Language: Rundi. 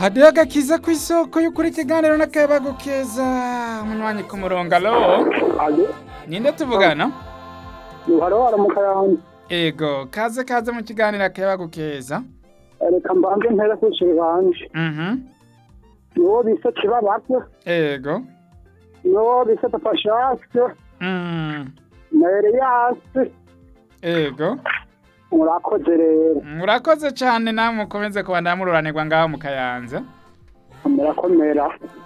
hadiyo agakiza ku isoko y'ukuri ikiganiro n'akayabagu keza umunywanyi ku murongo alo alo ninde tuvugana uhari waramuka yanjye ego kaze kaze mu kiganiro akayabagu keza reka mbanze mpere kwishyura banje mhm niwo bise kibabaza ego niwo bise papa shake mm na eliyasi ego murakoze rero murakoze cyane namwe mukomeze kuba ndamururanirwa ngaho mu kayanza murakomera